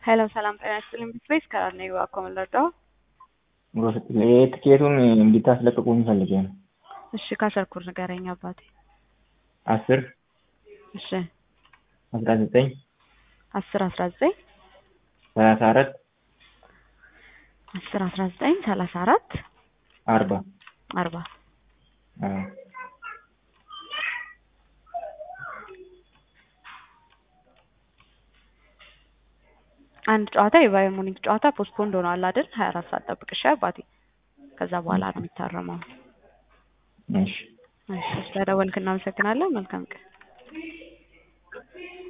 ሄሎ ሰላም ጤና ይስጥልኝ። ብስቤስ ከራር ነኝ እባክዎ ምን ልርዳዎ? ትኬቱን እንዲታስለቅቁኝ ፈልጌ ነው። እሺ ካሰርኩር ንገረኝ አባቴ። አስር እሺ አስራ ዘጠኝ አስር አስራ ዘጠኝ ሰላሳ አራት አስር አስራ ዘጠኝ ሰላሳ አራት አርባ አርባ አዎ። አንድ ጨዋታ የባየር ሙኒክ ጨዋታ ፖስትፖንድ ሆኗል አይደል? ሀያ አራት ሰዓት ጠብቅ እሺ አባቴ። ከዛ በኋላ ነው የሚታረመው። እሺ እሺ ስለደወልክ እናመሰግናለን። መልካም ቀን